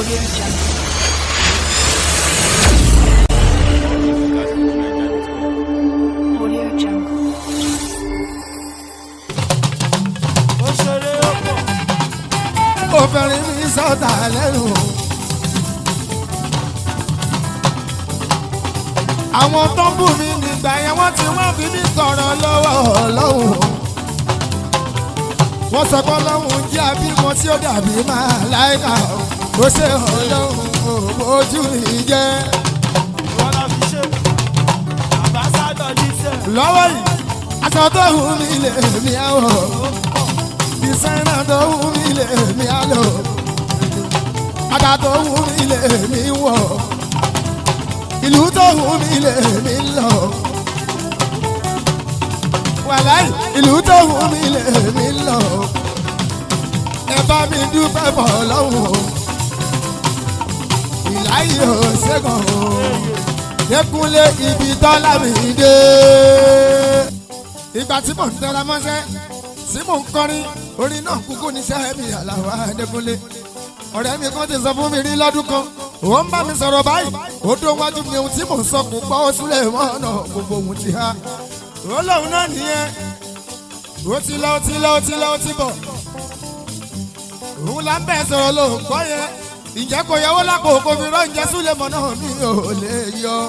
Audio Jungle. Audio Jungle. ó ṣeré ó pọ̀. obìnrin mi sọ̀tà lẹ́nu. àwọn tó ń bù mí nígbà yẹn wọ́n ti wọ́n fi mí tọrọ lọ́wọ́ ọlọ́run. wọ́n sọ pé ọlọ́run jẹ́ abímọ tí ó dàbí máa láìka ó ṣe ọlọ́run ojú mi jẹ́. wọ́n lọ fi ṣe àbáṣádọ̀ jíṣẹ́. lọ́wọ́ yìí aṣọ tó wù mí lè mí àwọ̀ dísáínà tó wù mí lè mí àlọ́ bàtà tó wù mí lè mí wọ̀ ìlú tó wù mí lè mí lọ. wàláì ìlú tó wù mí lè mí lọ. ẹ bá mi dúpẹ́ bọ̀ lọ́wọ́ ìláyé ò ṣẹ́gun o yẹkúnlé ibi tọ́lá mi dé. ìgbà tí mò ń tẹra mọ́ṣẹ́ tí mò ń kọrin orin náà kúkú níṣẹ́ mi àlàwà Adékúnlé. ọ̀rẹ́ mi kan ti sọ fún mi rí lọ́dún kan ó ń bá mi sọ̀rọ̀ báyìí ó dó wájú mi ohun tí mò ń sọ kò gbọ́ ó súlẹ̀ mọ́ ọ̀nà gbogbo ohun ti há. ó lóun náà nìyẹn ó ti lọ ó ti lọ ó ti lọ ó ti bọ̀. òun là ń bẹ̀ sọ̀rọ̀ ló ń gbọ́ yẹn ìjẹ́ kò yẹwò lápò kò fi rán ìjẹ́ súlẹ̀ mọ́ náà mi ò lè yọ.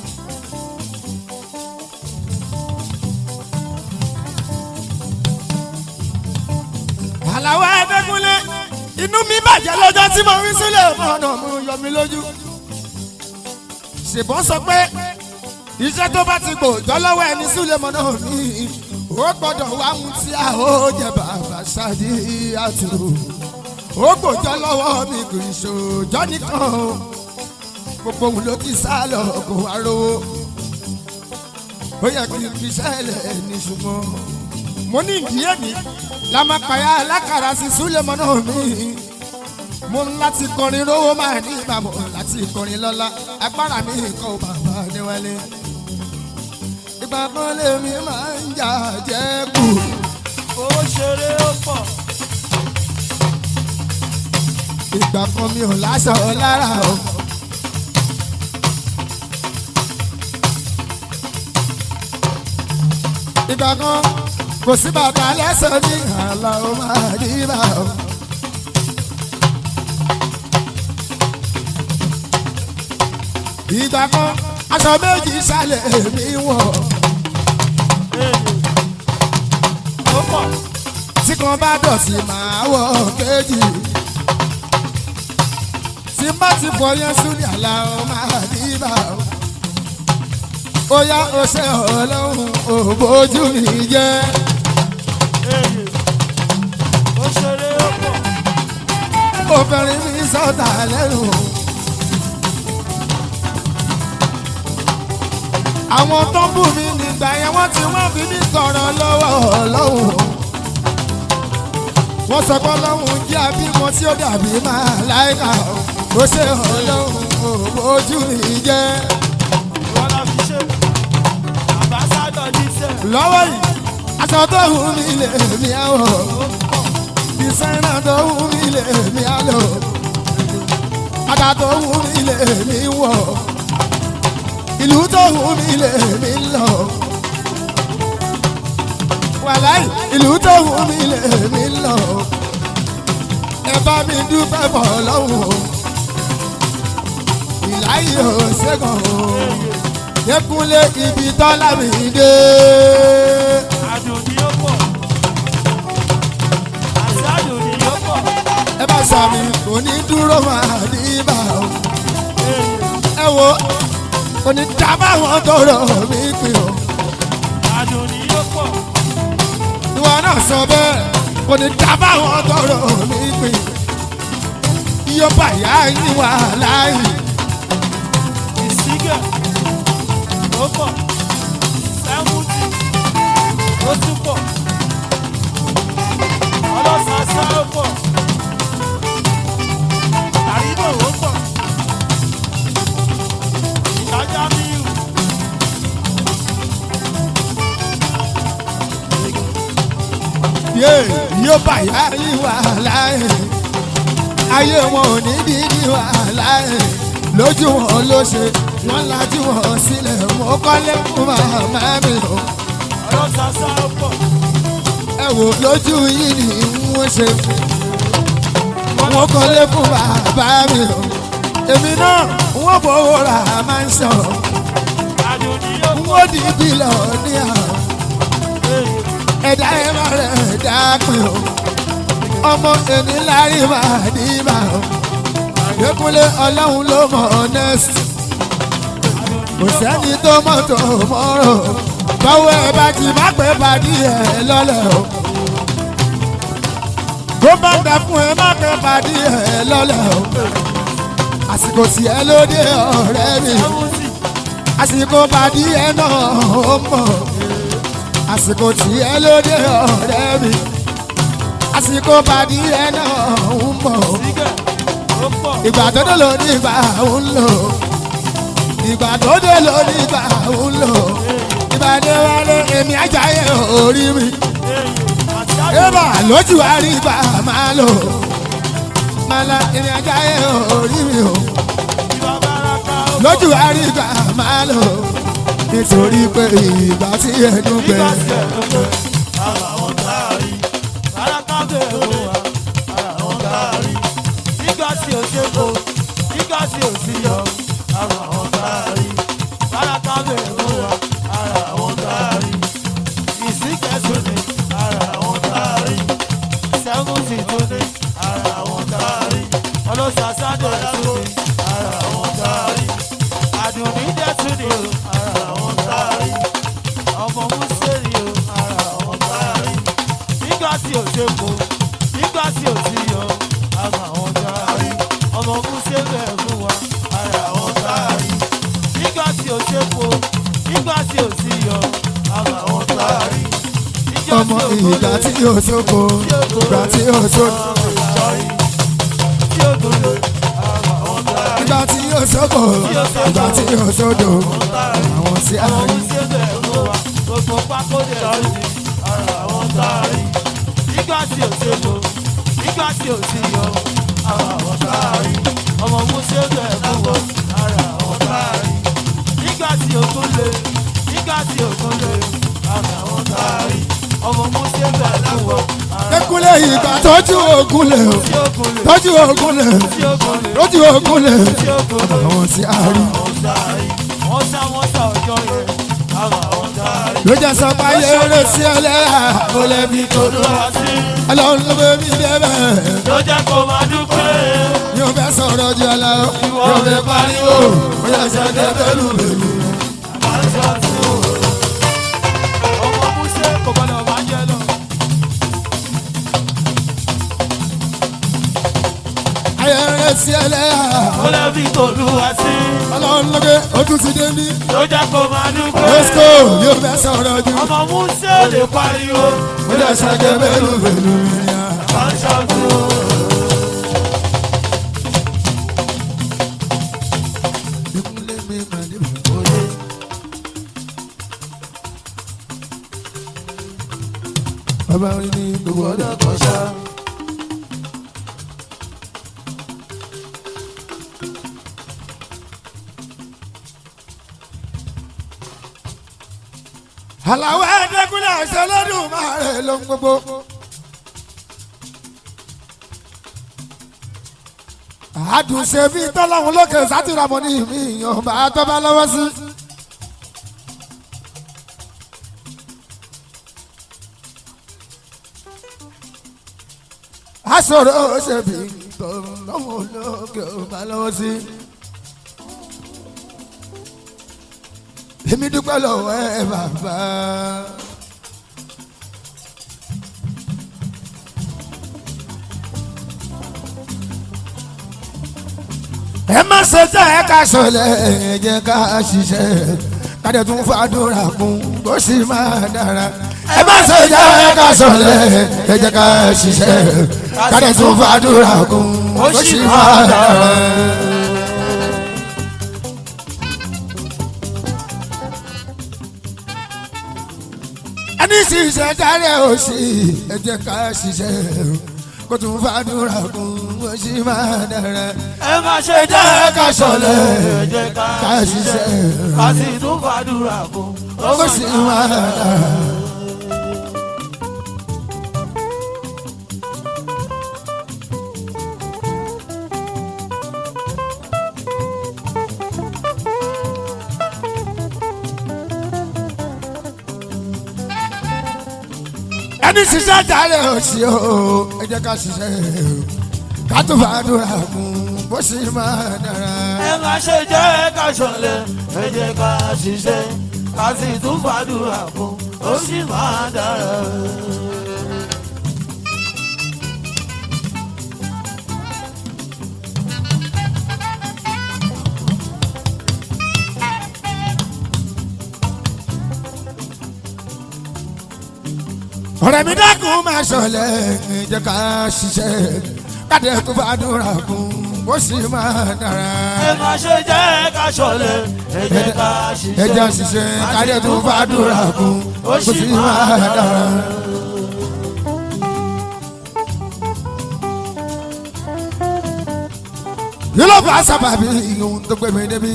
àlàwọ̀ Adékúnlé inú mi bàjẹ́ lọ́jọ́ tí mo rí sílẹ̀ ọ̀nà mo yọ mi lójú. ṣèbọn sọ pé iṣẹ́ tó bá ti gbòòjọ́ lọ́wọ́ ẹni sílẹ̀ mọ́ náà mi ó gbọ́dọ̀ wá ohun tí a ó jẹ bàbá ṣáàdì àtúrò ó gbòòjọ́ lọ́wọ́ mi kò ìṣòjọ́ nìkan o gbogbo òun ló ti sá lọ kó wá rówó ó yẹ kí n fi ṣẹlẹ̀ ní ṣùgbọ́n mo ní ìdíyẹ ní lamakaya alákàrà sí súlẹ̀mọ́ náà mi mo ń láti kọrin rówó máa ní ìbámu láti kọrin lọ́la agbára mi kọ́ ò bàbá níwálé ìgbà kan lèmi máa ń jà jẹ́ kù ó ṣeré ó pọ̀. ìgbà kan mi ò láṣọ lára o. ìgbà kan kò sí bàtà lẹ́sẹ̀ ní àlà ó máa rí bá o. ìgbà kan aṣọ méjì sálẹ̀ mi wọ̀ ó pọ̀. tí kan bá dọ̀tí máa wọ̀ kejì. tí bá ti fọ yẹn súnì àlà ó máa rí bá o. ó yá ó ṣe ọlọ́run ò bójú mi jẹ́. ó ṣeré ó pọ̀. obìnrin mi sọ̀tà lẹ́nu. àwọn tó ń bù mí nígbà yẹn wọ́n ti wọ́n fi mí tọrọ lọ́wọ́ ọlọ́run. wọ́n sọ pé ọlọ́run jẹ́ abímọ tí ó dàbí máa láìka ó ṣe ọlọ́run ò bójú mi jẹ́. wọ́n lọ fi ṣe àbáṣádọ̀ jíṣẹ́. lọ́wọ́ yìí aṣọ tó wù mí lè mí àwọ̀ dísáínà tó wù mí lè mí àlọ́ bàtà tó wù mí lè mí wọ̀ ìlú tó wù mí lè mí lọ. wàláì ìlú tó wù mí lè mí lọ. ẹ bá mi dúpẹ́ bọ̀ lọ́wọ́ ìláyé ò ṣẹ́gun o yẹkúnlé ibi tọ́lá mi dé. àdùn ni ó pọ̀. àṣà àdùn ni ó pọ̀. ẹ bá sàmì kò ní dúró máa ní ibà o. ẹ wo kò ní dábàá wọn tọrọ mi pè o. àdùn ni ó pọ̀. ìwọ náà sọ bẹ́ẹ̀ kò ní dábàá wọn tọrọ mi pè. iye bàyá yín wà láàyè. ìsígẹ̀ ó pọ̀. sẹ́wùtì ó tún pọ̀. ọlọ́sàsá ó pọ̀. àrídò ó pọ̀. ìtajà míì yé iye bàyá yín wà láàyè. ayé wọn ò ní dídí wàhálà ẹ̀ lójú wọn ló ṣe wọn lajú wọn sílẹ̀ mo kọ́lé fún màmá mi o ọ̀rọ̀ sàṣà pọ̀. ẹ wò lójú yìí ni wọ́n ṣe wọ́n kọ́lé fún bàbá mi o èmi náà wọ́n bọ̀wọ̀ ra máa ń sọ àdùnní yóò wọ́n di bílọ̀ ní àwọn ẹ̀dá ẹ̀ máa rẹ̀ ẹ̀dá pin o ọmọ ẹni lárí máa ní bá o ìdẹ́kunlé ọlọ́run ló mọ̀ ọ́nẹ́sì kò sẹ́ni tó mọ̀ tó mọ́rọ̀ báwo ẹ bá ti má pẹ́ pàdé ẹ lọ́lẹ̀ o tó bá ń dà fún ẹ má pẹ́ pàdé ẹ lọ́lẹ̀ o àsìkò tí ẹ lóde ọ̀rẹ́ mi àsìkò pàdé ẹ náà ó mọ̀ àsìkò tí ẹ lóde ọ̀rẹ́ mi àsìkò pàdé ẹ náà ó mọ̀ sígẹ̀ ó pọ̀. ìgbà tó dé ló ní ìgbà ń lò ìgbà tó dé ló ní ìgbà ń lò ìgbà dé wálé èmi ajáyé orí mi ébà lójú àrí ìgbà máa lò máa la èmi ajáyé orí mi o lójú àrí ìgbà máa lò nítorí pé ìgbà tí ẹnu gbẹ Ọlọ́sàsádọ̀ tún ní ara àwọn táàrí. Àdùnní dẹ̀ tún ní ara àwọn táàrí ọmọ mùsùlùmí o ara àwọn táàrí nígbà tí ò ṣe po nígbà tí ò sí yọ ara àwọn táàrí ọmọ mùsùlùmí ẹ̀ fún wa ara àwọn táàrí nígbà tí ò ṣe po nígbà tí ò sí yọ ara àwọn táàrí níjọ́ ọmọ tí ò ìgbà gbọ́dọ̀ tí yóò sóko ìgbà tí yóò sóko tí ò gbọ́dọ̀ ara àwọn táàrí ìgbà tí yóò sóko ìgbà tí yóò sódò àwọn tí a ọmọ rí. mùsùlùmí ẹ̀ fún wa gbogbo pákó dẹ̀ lórí ara àwọn táàrí nígbà tí ò ṣe po nígbà tí ò sí yọ ara àwọn táàrí ọmọ mùsùlùmí ẹ̀ fún wa ara àwọn táàrí nígbà tí ògùn lè nígbà tí ògùn lè ara àwọn táàrí ọmọ mùsùlùmí ẹ̀ fún wa ara Ekule ìgbà tọ́jú ogun lẹ̀ o, tí ògùn lè tọ́jú ogun lẹ̀, tí ògùn lè tọ́jú ogun lẹ̀, tí ògùn lè àwọn tí a rí. àwọn táàrí wọ́n sá wọ́n sá ọjọ́ yẹn ara àwọn táàrí. Ló jẹ́ sọ pé ayé eré sí ẹlẹ́yà, ó lè fi tòlú wa. Olúwa sí Ọlọ́run ló gbé mi débẹ̀. ló jẹ́ kó máa dúpẹ́. Yóò fẹ́ sọ̀rọ̀ jù ọ lọ, yóò fẹ́ pariwo, ó yẹ ṣe dé bẹ́lú bẹ́lú. Ọmọ Músé kò gbọdọ̀ máa jẹ lọ. Ayé eré sí ẹlẹ́yà, Ó lè fi tòlúwa sí Ọlọ́run ló gbé ojú ti dé ní. ló jẹ́ kó máa dúpẹ́. Lọ́sìkò yóò fẹ́ sọ̀rọ̀ jù, Ọmọ Músé lè pariwo. ó yẹ ṣe dé bẹ́lú bẹ́lú. Kọ́ńṣọ́tù. Ìkúnlẹ̀ mi máa ní bẹ̀rẹ̀. Bàbá orin ní gbogbo ọ̀dọ́ kan ṣá. Àlàwọ̀ ẹ̀ẹ́dẹ́gúnlẹ̀ ẹ̀ṣẹ̀ lọ́dún máa rẹ̀ ló ń gbogbo. àdùnṣe bí tọ́lọ́hún lókè sátìràmọ́ ní mi ìyàn bá tọ́ bá lọ́wọ́ sí. aṣọ̀rọ̀ ṣe bí tọ́lọ́hún lókè bá lọ́wọ́ sí. èmi dúpẹ́ lọ́wọ́ ẹ bàbá. ẹ má ṣe tẹ́ ẹ ká sọlẹ̀ ẹ jẹ́ ká ṣiṣẹ́ kádẹ tún fàdúrà kún bó sì máa dára. ẹ má ṣe tẹ́ ẹ ká sọlẹ̀ ẹ jẹ́ ká ṣiṣẹ́ kádẹ tún fàdúrà kún bó sì máa dára. ẹni ṣiṣẹ́ dáre òsì ẹ jẹ́ ká ṣiṣẹ́ kó kó tún fàdúrà kún bó ṣe máa dára. ẹ má ṣe jẹ́ ká ṣọ̀lẹ ẹ jẹ́ ká ká ṣiṣẹ́ ṣiṣẹ́. ká sì tún fàdúrà kún ó bó ṣe máa dára. ẹni ṣiṣẹ́ jàre òsì o ẹ jẹ́ ká ṣiṣẹ́ ká tún fàdúrà kún bó ṣe máa dára. ẹ má ṣe jẹ́ ká ṣọ̀lẹ ẹ jẹ́ ká ṣiṣẹ́ ká sì tún fàdúrà kún ó sì máa dára. ọ̀rẹ́ mi dákun máa ṣọlẹ̀ ẹ jẹ́ ká ṣiṣẹ́ káde tó fàdúrà kún bó ṣe máa dára. ẹ má ṣe jẹ́ ká ṣọ̀lẹ ẹ jẹ́ ká ẹ jẹ́ ṣiṣẹ́ ṣiṣẹ́ káde tó fàdúrà kún bó ṣe máa dára. yìí ló fà sábàbí ohun tó gbé mi débi.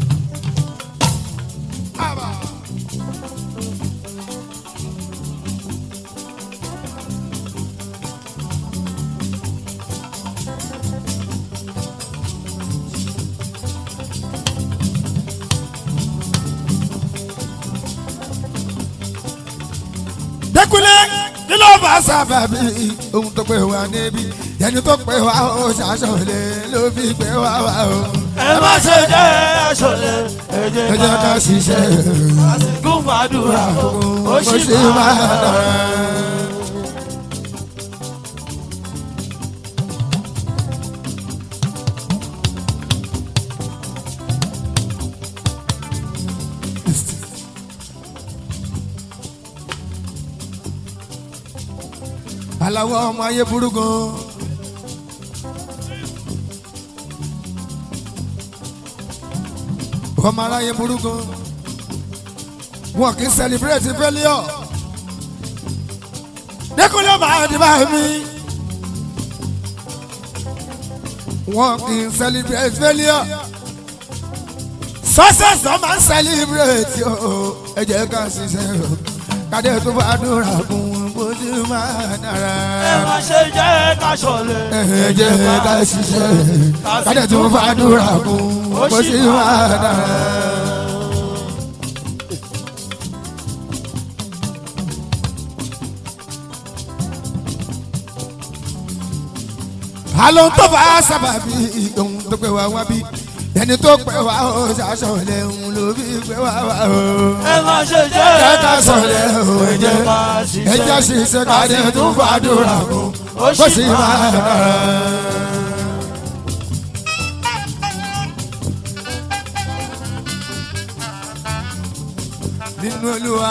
dẹkulẹ kí ló fà sábàbí ohun tó gbé wa débi yẹni tó pé wa ó ṣàṣọlẹ ló fi gbé wa wá o. ẹ má ṣe jẹ́ ká ṣọ̀lẹ ẹ ẹ jẹ́ jẹ́ ká ká ṣiṣẹ́ ká sì tún fàdúrà kún ó sì máa dára. aláwọ̀ ọmọ ayé burú gan. ọmọ aráyé burú gan. wọn kì í celebrate failure. dẹ́kunlé máa di bá mi. wọn kì í celebrate failure. success náà máa ń celebrate o. ẹ jẹ́ ká ṣiṣẹ́ o. kádé tó bá dúrà fún un bó ti máa dára ẹ má ṣe jẹ́ ká ṣọ̀lẹ ẹ jẹ́ ká ṣiṣẹ́ kádẹ tó fàdúrà kún bó ṣe máa dára. àlọ́ tó bá sábàbí ohun tó pẹ́ wá wá bí ẹni tó pẹ́ wá ó ṣàṣọlẹ̀ òun ló fi pẹ́ wá wá o. ẹ má ṣe jẹ́ ẹ ká sọ̀lẹ̀ o ẹ jẹ́ ká ẹ jẹ́ ṣiṣẹ́ kádẹ tó fàdúrà kún ó bó sì ṣe máa máa dára. nínú olúwa.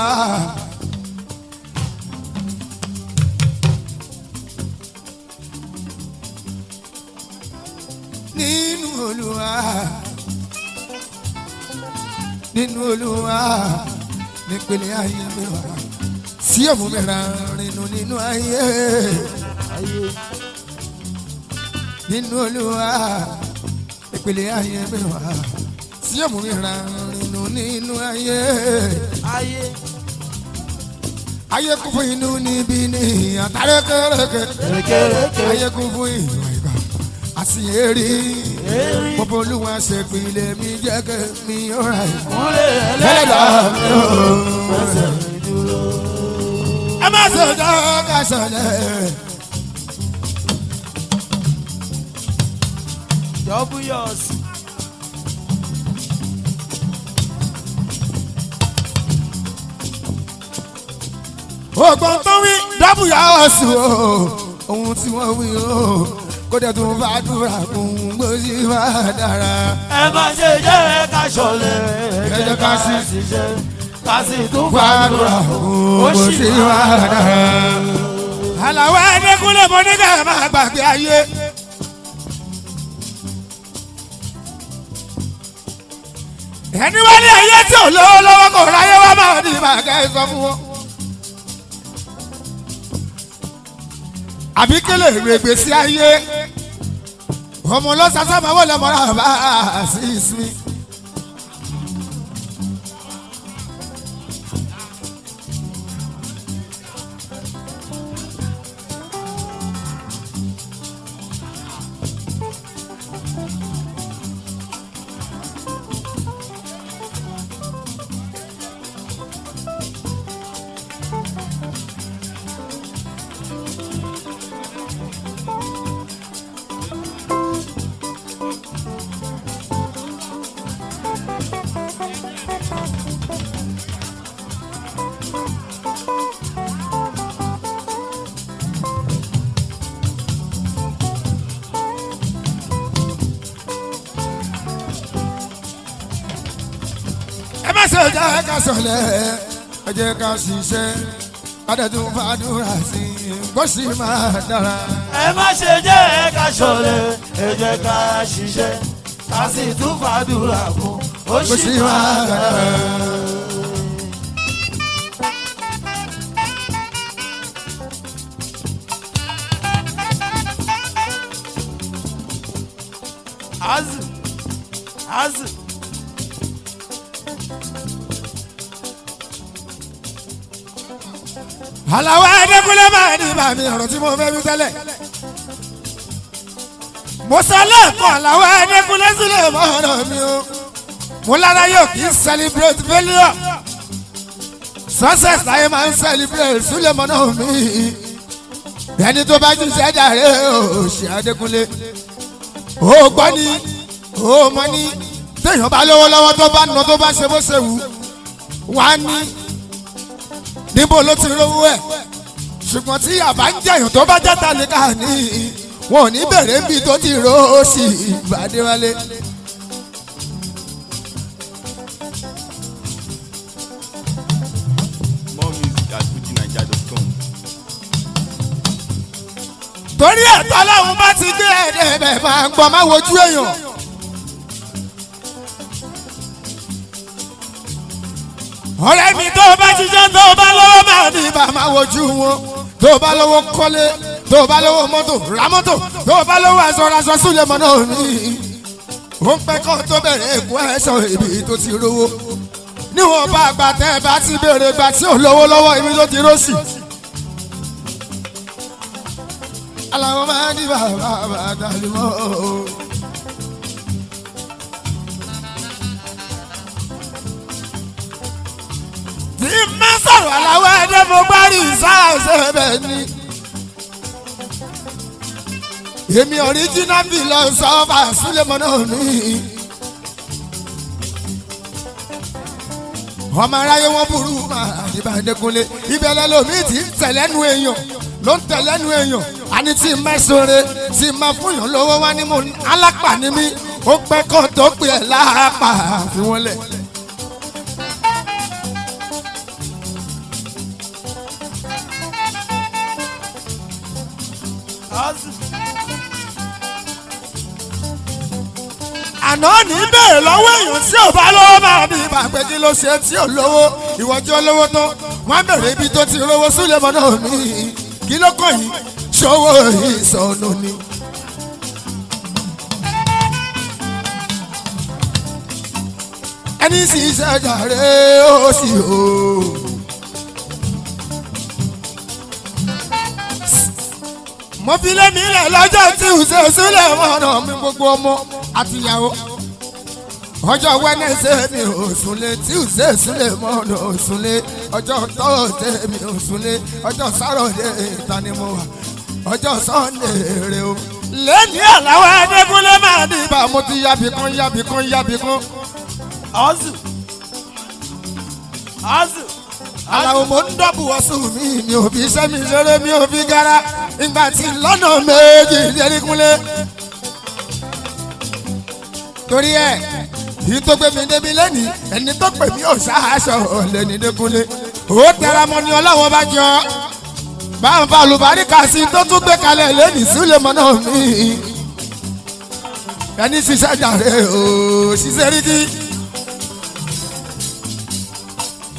nínú olúwa. nínú olúwa. nípele ayé mi wá. sí òmù mi ra rinu nínú ayé. nínú olúwa. nípele ayé mi wá. sí òmù mi ra rinu nínú ayé ayé ayé kún fún inú níbí ní àtàrẹ kẹrẹkẹ kékeré ayé kún fún ìwà ìgbà àṣìyẹrí pọpọ olúwa ṣèpìlẹ mi jẹ kẹ mi ọ̀rà ẹ̀. kúnlẹ̀ ẹlẹ́dà ẹlẹ́dàá mi ò ẹ má ṣe jọ ká ṣọlẹ̀. jọ́búyọ̀s ògbọ́n tó wí dábù yà ọ́ sí o ohun tí wọ́n wí o kó dẹ̀ tún bá dúrà fún gbòsì máa dára. ẹ má ṣe jẹ́ ká ṣọ̀lẹ̀ Ẹ jẹ́ ká sì ṣiṣẹ́ ká sì tún fàdúrà fàdúrà fún ó sì gbòsì máa máa dára. àlàó ẹ̀ẹ́dẹ́kúnlẹ̀ mọ́ nígbà máa gbàgbé ayé. ẹni wá ní ayé tí ò lówó lọ́wọ́ kò ráyé wá máa ní màgá ẹ sọ fún wọn. àbí kélé règbè sí ayé ọmọ lọ́sàsá máa wọlé mọ́ra bá a sí ìsinmi. ẹ má ṣe jẹ́ ká sọ̀lẹ̀ ẹ jẹ́ ká ṣiṣẹ́ kádẹ́tún fàdúrà sí i kó sì máa dára. ẹ má ṣe jẹ́ ká ṣọ̀lẹ ẹ jẹ́ ká ṣiṣẹ́ ká sì tún fàdúrà fún ó kó sì sì máa máa dára. dára. azu azu àlàó ẹ̀ẹ́dẹ́gbẹ́lẹ́ máa ní bàmí ọ̀rọ̀ tí mo fẹ́ wí tẹ́lẹ̀. mo sọ lẹ́ẹ̀kan àlàó ẹ̀ẹ́dẹ́gbẹ́lẹ́ sílẹ̀ mọ́ ọ̀rọ̀ mi o. mo lára yóò kí n celebrate failure. success láyé máa ń celebrate sílẹ̀ mọ́ náà mi. ẹni tó bá jí sẹ́jà rẹ̀ o ṣe Adékúnlé. o gbọ́ ni o mọ̀ ni téèyàn bá lówó lọ́wọ́ tó bá nà tó bá ṣe bó ṣe wù wá ní níbo ló ti rówó ẹ̀ ṣùgbọ́n tí àbá ń jẹ̀yàn tó bá jẹ́ tálíkà ní wọn ò ní bẹ̀rẹ̀ níbi tó ti ró sí ìbàdíwálé. More music at fujinaija.com. torí ẹ̀tọ́ lọ́hún bá ti gbé ẹ̀dẹ̀ bẹ̀ máa ń gbọ́ máa wojú èèyàn. ọ̀rẹ́ mi tó bá ṣiṣẹ́ tó bá lọ́wọ́ máa ní bá máa wojú wọn tó bá lọ́wọ́ kọ́lé tó bá lọ́wọ́ mọ́tò ra mọ́tò tó bá lọ́wọ́ aṣọ aṣọ súlẹ̀ mọ́ náà ní. ó ń pẹ́ kọ́ tó bẹ̀rẹ̀ èkó ẹ̀ṣọ́ ibi tó ti rówó. níwọ̀n bá àgbà tẹ́ ẹ bá ti béèrè gbà tí ò lówó lọ́wọ́ ibi tó ti rósì. aláwọ̀ máa ní bàbá bàtà lè mọ́ o. tí n bá sọ̀rọ̀ aláwọ̀ ẹ̀dẹ́ mo bá rí ìsáàsẹ̀ bẹ́ẹ̀ ni. èmi ọ̀ríjínà bí lọ sọ́fà súlẹ̀mọ́ náà ní. ọmọ aráyé wọn burú máa níbà Adékúnlé ìbẹ̀lẹ̀ lomi ti ń tẹ̀lẹ́nu èèyàn ló ń tẹ̀lẹ́nu èèyàn àní tí n mẹ́sọ̀rẹ́ tí n máa fúnyàn lówó wá ní mo alápà ní mi ó pẹ́ kó tó pè é láàpà fi wọ́n lẹ̀. azu àná ní bẹ́ẹ̀ lọ́wọ́ èèyàn tí ò bá lọ́wọ́ máa bí ibà pé kí ló ṣe tí ò lówó ìwọ́jú olówó tán wọ́n bẹ̀rẹ̀ ibi tó ti rówó sílẹ̀ mọ́ náà ní kí ló kàn yín ṣòwò ìsọnù ni. ẹni sì ṣàjàre ó sì o. mo fi lé mi lẹ̀ lọ́jọ́ tí ò ṣe sílẹ̀ mọ́nà mi gbogbo ọmọ àtìyàwó ọjọ́ wẹ́nẹ́sẹ̀ mi ò súnlé tí ò ṣe sílẹ̀ mọ́nà ò súnlé ọjọ́ tọ́ọ̀tẹ̀ mi ò súnlé ọjọ́ sáròdé ìta ni mo wà ọjọ́ sọ́ndé rè o. lẹ́ni àláwọ̀ Adékúnlé máa ní ibà mo ti yábì kan yábì kan yábì kan. azu azu aláwo mo ń dọ́bù ọ̀sùn mi mi ò fi iṣẹ́ mi ṣeré mi ò fi gara ìgbà tí lọ́nà méjì Adékúnlé. torí ẹ yìí tó gbé mi débi lẹ́nìí ẹni tó pè mí ò ṣáàṣọ lẹ́ni Adékúnlé. ó tẹra mọ́ ni ọlọ́wọ́ bá jọ bá ń fa olùbáríkà sí i tó tún gbé kalẹ̀ lẹ́nìí sílẹ̀ mọ́ náà mi. ẹni ṣiṣẹ́ jàre o ṣiṣẹ́ rí kí.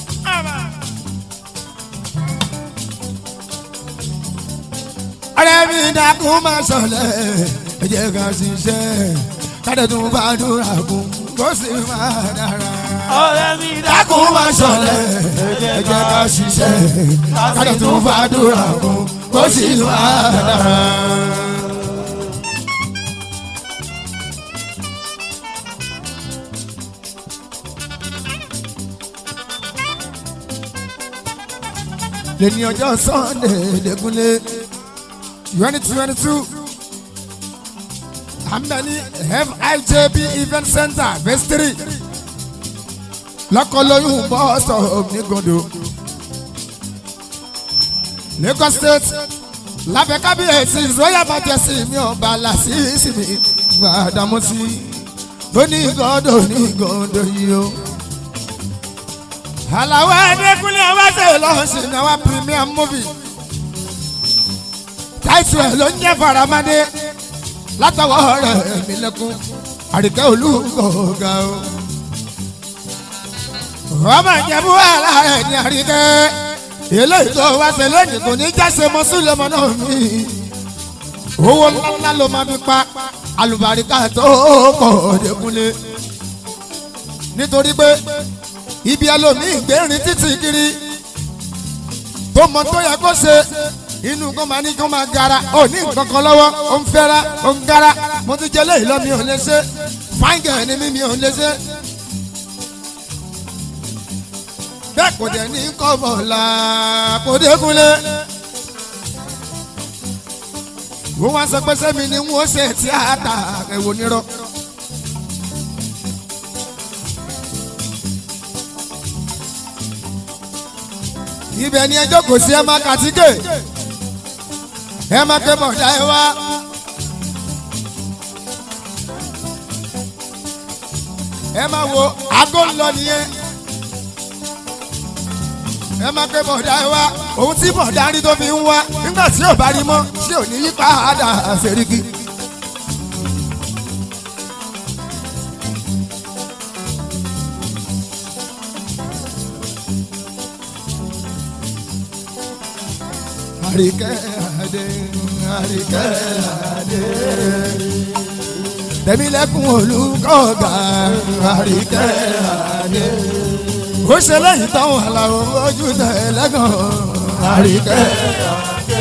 ọ̀rẹ́ mi mi dákun máa ṣọlẹ̀ ẹ jẹ́ ká ṣiṣẹ́ kádẹ tún bá dúrà kún kó sì máa dára. ọ̀rẹ́ mi dákun máa ṣọlẹ̀ ẹ jẹ́ ká ṣiṣẹ́ kádẹ tún bá dúrà kún kó sì máa dára. lẹ́ni ọjọ́ sunday lẹ́kúnlé twenty twenty two àmbẹ̀ni fijb event center phase three lọ́kọ̀lóyún bọ́ọ̀sọ̀ onígodo lagos state lábẹ́ kábíyèsí royal majesty mi ọba làṣìṣì mi gbàdámọ́sí onígọ́dọ̀ onígọ́dọ̀ yìí o àlàwọ̀ ẹ̀ẹ́dẹ́gbẹ́lẹ́ ọbaṣẹ́ lọ́sìn náà wá premium movie táìtù ẹ̀ ló ń jẹ́ faramade látọwọ́ rẹ̀ mí lẹ́kún àríkẹ́ olúkọ̀ọ́gà o. ọmọ ìjẹ̀bú wàhálà rẹ̀ ní àríkẹ́ eléyìí tó wá ṣe lónìí kò ní jáse mọ́ sílẹ̀mọ́ náà mi. owó ńláńlá ló máa fi pa alùbáríkà tó pọ̀ dẹ́kunlé nítorí pé ibi ẹlòmíì gbẹ̀rin títì kiri tó mọ tó yẹ kó ṣe inú kan máa ní kó máa gara ó ní nǹkan kan lọ́wọ́ ó ń fẹ́ra ó ń gara mo ti jẹ léyìí lọ mi ò lè ṣe fáńgẹ̀ ni mi mi ò lè ṣe. bẹ́ẹ̀ kò dẹ̀ ní kọ́bọ̀ la kò dékunlé. wọ́n wá sọ pé sẹ́mi ni wọ́n ṣe tíátà ẹ̀wò nírọ̀. ibẹ̀ ni ẹjọ́ kò sí ẹ máa kàtíkè ẹ máa ké bọ̀dá ẹ wá. ẹ máa wo aago ń lọ nìyẹn ẹ máa ké bọ̀dá ẹ wá òun tí bọ̀dá rí tó fi ń wá nígbà tí ò bá rí mọ́ tí ò ní yí padà àṣẹríkì. àríkẹ́ àdé àríkẹ́ àdé. tẹ̀mílẹ́kùn olùkọ́gà àríkẹ́ àdé. ó ṣe lẹ́yìn táwọn àlàó ojú tẹ̀ lẹ́gàn àríkẹ́ àdé.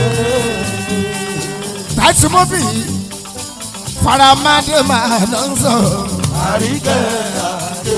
táìsì mọ́fì faramadé máa ná ń sọ àríkẹ́ àdé.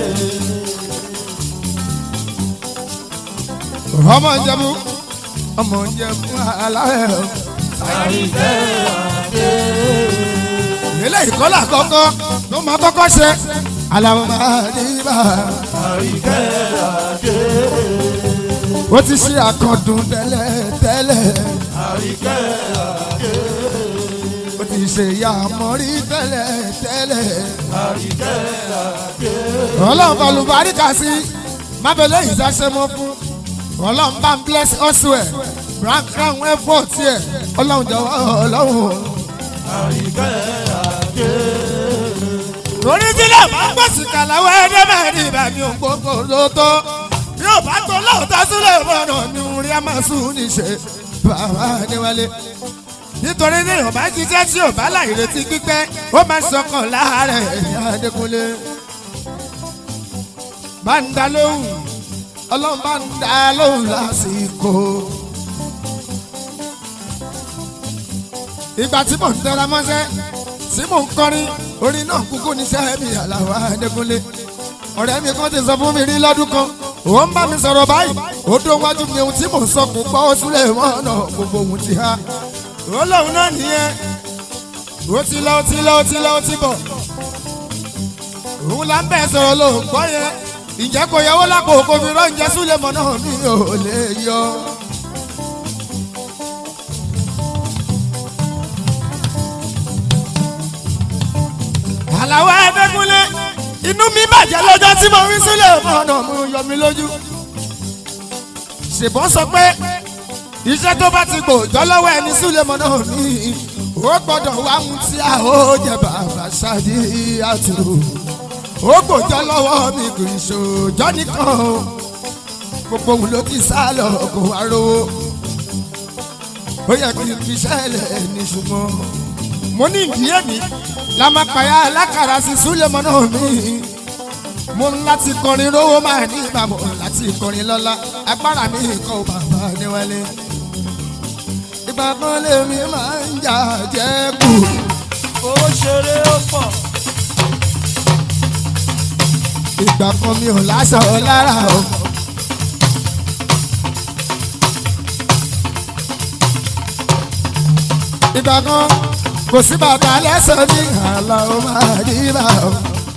ọmọ ìjẹ̀bú ọmọ ìjẹ̀bú aláwẹ̀ àríkẹ́ àdé. eléyìí kọ́lá kọ́kọ́ ló máa kọ́kọ́ ṣe aláwọ̀ máa ní bá àríkẹ́ àdé. ó ti ṣe àkàndùn tẹ́lẹ̀ tẹ́lẹ̀ àríkẹ́ àdé. ó ti ṣe ìyá àmọ́rí tẹ́lẹ̀ tẹ́lẹ̀ àríkẹ́ àdé. ọlọ́run balùbáríkà sí mábẹ́lẹ́ ìdáṣẹ́ mọ́ fún ọlọ́run bá ń bless ọ̀ṣùẹ̀ brown crown effort yẹ ọlọ́run jọ̀wọ́ ọlọ́run. àríkẹ́ àdé. torí tí náà bá ń gbèsè kàláwọ́ ẹ̀ẹ́dẹ́ bẹ́ẹ̀ ni ìbàmí ògbógbò ló tó bí ó bá tó lóòótọ́ sílẹ̀ ìbọnà mi ń rí àmàsùn níṣẹ́ bàbá níwálé nítorí ní ìyọ̀bá jíjẹ́ tí ò bá láì retí pípẹ́ ó máa ṣọkàn láàárẹ̀ ẹ̀yà Adékúnlé bá ń dá lóhùn ọlọ́run bá ń dá lóhùn lásìkò. ìgbà tí mò ń tẹra mọ́ṣẹ́ tí mò ń kọrin orin náà kúkú níṣẹ́ mi Àlàó Adékúnlé ọ̀rẹ́ mi kan ti sọ fún mi rí lọ́dún kan ó ń bá mi sọ̀rọ̀ báyìí ó dó wájú mi ohun tí mò ń sọ kò gbọ́ ó súlẹ̀ mọ́nà gbogbo ohun ti há ó lóun náà nìyẹn ó ti lọ ó ti lọ ó ti lọ ó ti bọ̀ òun là ń bẹ̀ sọ̀rọ̀ ló ń gbọ́ yẹn ìjẹ́ kò yẹwò lápò kò fi rán ìjẹ́ súlẹ̀ mọ́nà mi ò lè yọ. Àlàó Adékúnlé inú mi bàjẹ́ lọ́jọ́ tí mo rí sílẹ̀ ọ̀nà mo yọ mi lójú. ṣèbọn sọ pé iṣẹ́ tó bá ti gbòòjọ́ lọ́wọ́ ẹni sílẹ̀ mọ́ náà ní ó gbọ́dọ̀ wá mú tí a ó jẹ bàbá ṣáàdì àtò ó gbòòjọ́ lọ́wọ́ mi kì í ṣòjọ́ nìkan o gbogbo òun ló ti sá lọ kó wá rówó. ó yẹ kí n fi ṣẹlẹ̀ ní ṣùgbọ́n mo ní ìdíyẹ mi lámàpáyà alákàrà sí súlẹ̀mọ́ náà mi mo ń láti kọrin rówó máa ní ìbámu láti kọrin lọ́la agbára mi kọ́ bàbá níwálé ìgbà kan lèmi máa ń jà jẹ́ kù ó ṣeré ó pọ̀ ìgbà kan mi ò láṣọ lára o. ìgbà kan kò sí bàtà lẹ́sẹ̀ ní àlà ó máa rí bá o.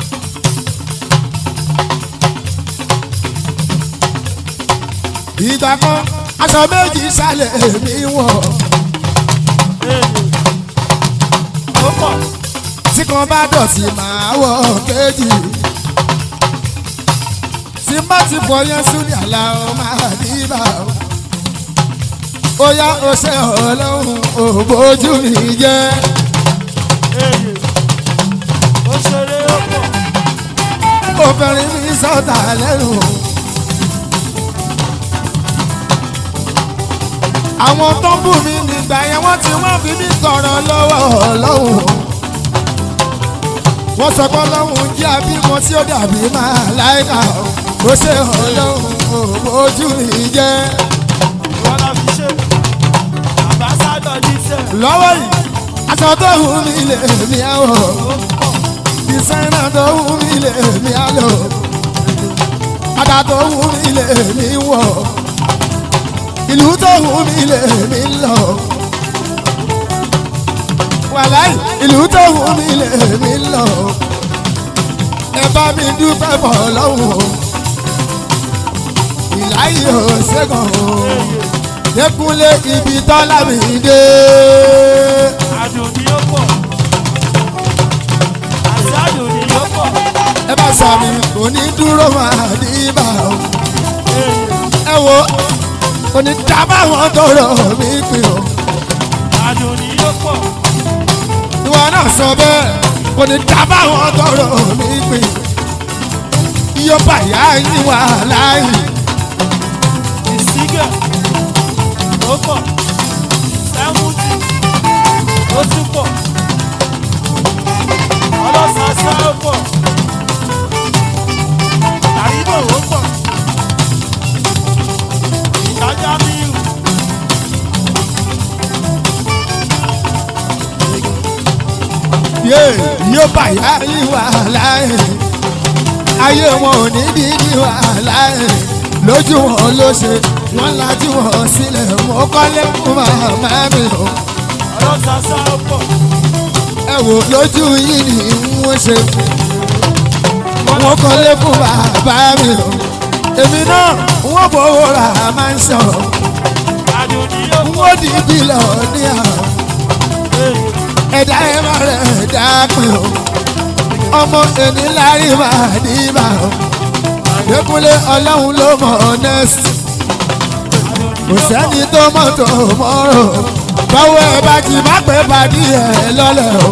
ìgbà kan aṣọ méjì sálẹ̀ mi wọ̀ èlò ó pọ̀ tí kan bá dọ̀tí máa wọ̀ kejì. tí má ti fọ yẹn súnì àlà ó máa rí bá o. ó yá o ṣe ọlọ́run ò bójú mi jẹ́. èlò ó ṣeré ó pọ̀ obìnrin mi sọ́ta lẹ́nu. àwọn tó ń bù mí nígbà yẹn wọ́n ti wọ́n fi mí tọrọ lọ́wọ́ ọlọ́run. wọ́n sọ pé ọlọ́run jẹ́ abímọ tí ó dàbí máa láìka ó ṣe ọlọ́run ojú mi jẹ́. ìwọ la fi ṣe àbáṣádọ̀ jíṣẹ́ lọ́wọ́ yìí aṣọ tó hù mí lè mí àwọ̀ ó pọ̀ ìsẹ́nà tó hù mí lè mí àlọ́ bàtà tó hù mí lè mí wọ̀ ìlú tó hù mí lè mí lọ wàláì ìlú tó hù mí lè mí lọ ẹ bá mi dúpẹ́ bọ̀ lọ́wọ́ ìláyé ò ṣẹ́gun o dẹ́kunlé ibi tọ́lá mi dé. àdùn ni ó pọ̀ àti àdùn ni ó pọ̀ ẹ bá sàmì kò ní dúró máa ní ibà o. èlò ẹ wo kò ní dábà wọn tọrọ mí pin o. àdùn ni ó pọ̀ ìwọ náà sọ bẹ́ẹ̀ kò ní dábà wọn tọrọ mí pin. iye bàyá yín wà láàyè. ìsígẹ̀ ó pọ̀ sẹ́wùntì ó tún pọ̀ ọlọ́sàsá ó pọ̀ àrídò ó pọ̀ ìdájá mírù yé iye bàyá yín wà láàyè. ayé wọn ò ní bí ní wà láàyè. lójú wọn ló ṣe wọn lajú wọn sílẹ̀ mọ́ kọ́lé fún màmá mi o. ọlọ́sàsá ó pọ̀ ẹ wò lójú yìí ni wọ́n ṣe wọ́n kọ́lé fún bàbá mi o èmi náà wọ́n fowó ra máa ń sọ àdùn ni ó pọ̀ wọ́n di bílọ̀ ní àwọn èlò ẹ̀dá ẹ̀ má rẹ̀ ẹ̀dá pin o ọmọ ẹni lárí máa ní bá o Adékúnlé ọlọ́run ló mọ̀ ọ́nẹ́sì kò sẹ́ni tó mọ̀ tó mọ́rọ̀ báwo ẹ bá ti má pẹ́ pàdé ẹ lọ́lẹ̀ o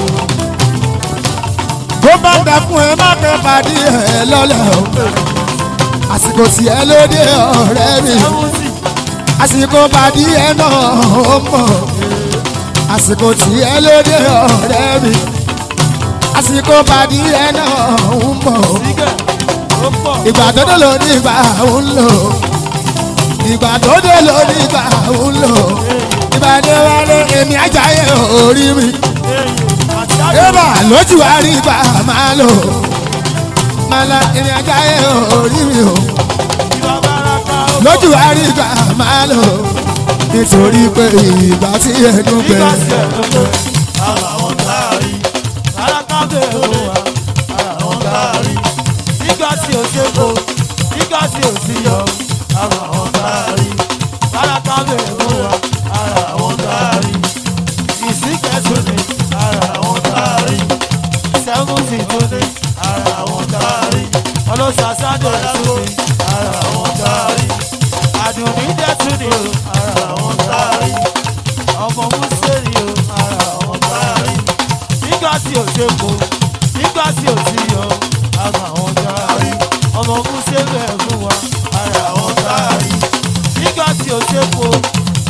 bó bá dà fún ẹ má pẹ́ pàdé ẹ lọ́lẹ̀ o àsìkò tí ẹ lóde ọ̀rẹ́ mi sẹ́wùntì àsìkò pàdé ẹ náà ó mọ̀ àsìkò tí ẹ lóde ọ̀rẹ́ mi àsìkò pàdé ẹ náà ó mọ̀ ìsígẹ̀ ó pọ̀ ìgbà tó dé ló ní ìgbà ń lò ìgbà tó dé ló ní ìgbà ń lò ìgbà dé wálé èmi ajáyé orí mi èlò àti àdùn ébà lójú àrí ìgbà máa lò máa la èmi ajáyé orí mi o ìwà bàràkà ó pọ̀ lójú àrí ìgbà máa lò nítorí pé ìgbà tí ẹnu nígbà bẹ̀rẹ̀. tí ẹ̀ ló pé ara wọn táàrí ara kábẹ̀ òun wa ara wọn táàrí nígbà tí ò ṣe kó nígbà tí ò sí yọ ara wọn táàrí ara kábẹ̀ òun wa ara wọn táàrí ìsìnkẹ́tù ni ara wọn táàrí sẹ́fúntì tó ní ara wọn táàrí ọlọ́sàsádọ̀ tó ní ara wọn táàrí àdùnní dẹ́tù ni o ara wọn táàrí ọmọ mùsùlùmí o ara wọn táàrí nígbà tí ò ṣe kó nígbà tí ò sí yọ ara wọn táàrí ọmọ mùsùlùmí ẹ̀ fún wa ara wọn táàrí nígbà tí ò ṣe kó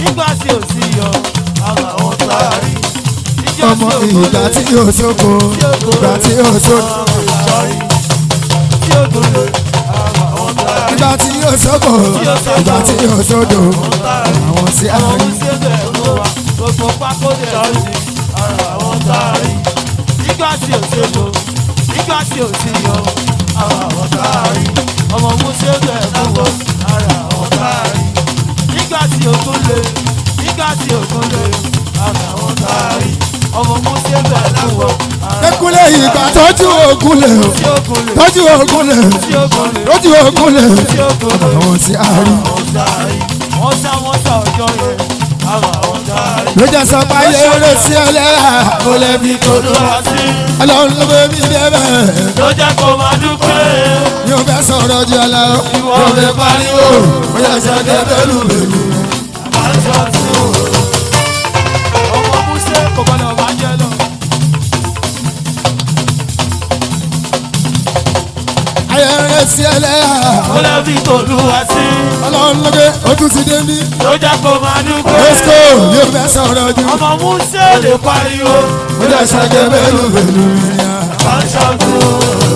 nígbà tí ò sí yọ ara àwọn tá a rí. Níjọ́ ọmọ tí ìgbà ògùn tí lè yóò sóko ìgbà tí yóò sóko sọrí. Tí ògùn lè ara àwọn tá a rí. ìgbà tí yóò sóko ìgbà tí yóò sódò àwọn tí a Àwọn rí. oníṣègùn ẹ̀rọ wa gbogbo pákó dẹ̀ lórí ara àwọn tá a rí. Nígbà tí ò sí yọ nígbà tí ò sí yọ ara àwọn tá a rí. Ọmọ oníṣègùn ẹ̀rọ wa ara àwọn tá a rí. Nígbà tí ògùn lè nígbà tí ògùn lè ara àwọn tá a rí. Ọmọ oníṣègùn ẹ̀rọ wa ara Ekúlé ìgbà tọ́jú ogun lè o tí ògùn lè tọ́jú ogun lè tí ògùn lè tọ́jú ogun lè tí ògùn lè. àwọn tí a rí. wọ́n sá wọ́n sá ọjọ́ yẹn àwọn àwọn dárí. ló jẹ́ sọ pé ayé eré sí ẹlẹ́yà ó lè fi kodo olúwa sí ọlọ́run ló bẹ mí débẹ̀ ló jẹ́ kó máa dúpẹ́. yóò fẹ́ sọ̀rọ̀ jù ọ lọ yóò fẹ́ pariwo ó yẹ sọ dé bẹ́lú bẹ́lú. aṣọ tí o. ọmọ músẹ́ kò gbọ́dọ̀ máa jẹ lọ. ayé eré sí ẹlẹ́yà ó lè fi olúwa sí ọlọ́run ló bẹ ó tún ti dé mí. ló jẹ́ kó máa dúpẹ́. lẹ́sìkò yóò fẹ́ sọ̀rọ̀ jù ọmọ músẹ́ lè pariwo. ó yẹ sọ dé bẹ́lú bẹ́lú. aṣọ tí o.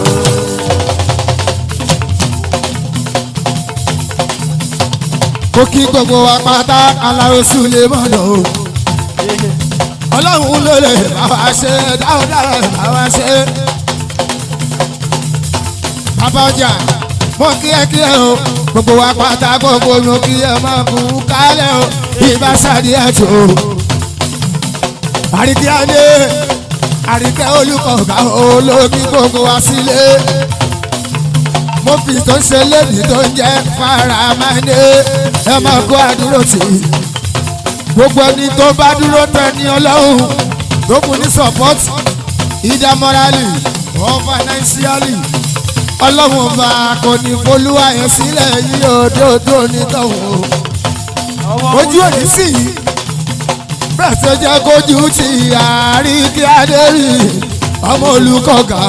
kó kí gbogbo wa pátá aláwo súlẹ̀ mọ́nà o. ọlọ́run ló lè bá wa ṣe dáadáa bá wa ṣe. bàbá ọjà mo kí ẹ kí ẹ o gbogbo wa pátá gbogbo mo kí ẹ máa kú kálẹ̀ o ìbá sáré ẹ̀jọ̀ o. àríkí adé àríkẹ́ olùkọ̀ọ̀gá olókí gbogbo wa sílé mo fi tó ń ṣe lẹ́bi tó ń jẹ́ faramade ẹ máa kó àdúró tì í gbogbo ẹni tó bá dúró tẹ ní ọlọ́run tó kù ní support ìdá morally or financially ọlọ́run ọba kò ní folúwa yẹn sílẹ̀ yí òdòdó onítọ̀hún ọmọ ojú òní sí i bẹ́ẹ̀ tó jẹ́ kójú ti àárín kí adé rí ọmọ olùkọ́gà.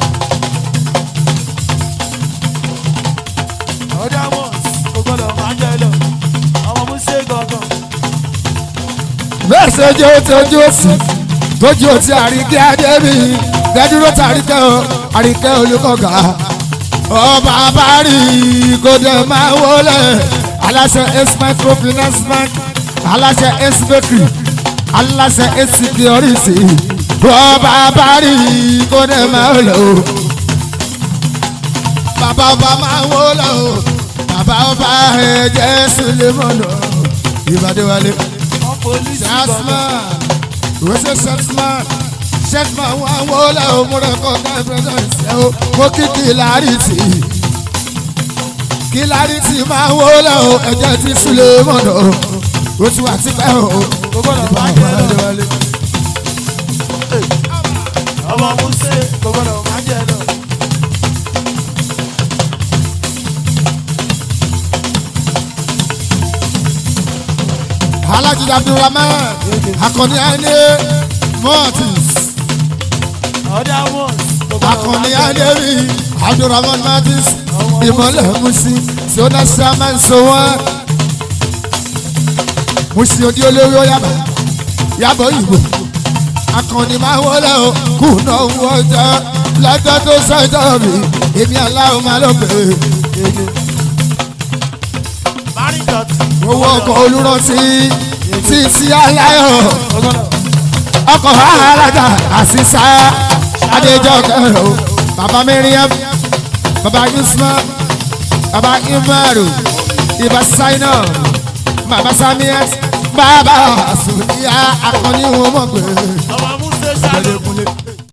ọ̀dà mọ̀ kò gbọ́dọ̀ máa jẹ lọ. ọmọ músẹ́ gangan. bẹ́ẹ̀ ṣe jẹ́ ojú òsì tójú òsì àríkẹ́ adébí gẹ́dúró tàríkẹ́ o àríkẹ́ olùkọ́gà ọba abárí kòdè máa wọlé aláṣẹ ace microfinance bank aláṣẹ ace bakery aláṣẹ ace security ọba abárí kòdè máa wọlé o bàbá ọba máa wọlé o bàbá ọba ẹ̀jẹ̀ sulemọ̀nà ìbàdíwálé. wọ́n polisi gangan. Jasman, wese Jasman, Jasman wa wọlé o múra kọ́kọ́ ìpẹ́sẹ̀nsẹ̀ o, mo kí kìlárìtì. Kìlárìtì máa wọlé o, ẹ̀jẹ̀ ti súlẹ̀ mọ̀nà o, o ti wà tipẹ́ o. kò gbọ́dọ̀ máa jẹ lọ. ọmọ músẹ́ kò gbọ́dọ̀ máa jẹ lọ. Alhaji Abdulrahman, Akọni Ane, Mortis, ọ̀dà mọ̀ kò gbọ́dọ̀ Akọni máa jẹ lọ. Ane rí, Abdulrahman Mortis, Ìmọ̀lẹ̀ Musi, Sona Saman Sowan. Musi odi olórí Oyaba, Yabọ̀ Ìgbò. Akọni máa wọlé o, kùnà owó ọjà, lọ́jọ́ tó sọ́jọ́ mi, èmi aláwọ̀ máa lọ bèrè. Mari dọ̀tí. Owó ọkọ̀ olùrántí, títí aláyọ̀ kò gbọ́dọ̀. ọkọ̀ alága àṣìṣà adéjọ́kẹ́ o bàbá miriam bàbá yusman bàbá imaru ibà saina bàbá samiat bàbá àsùnìyà akọni wọn mọ̀ pé ọmọ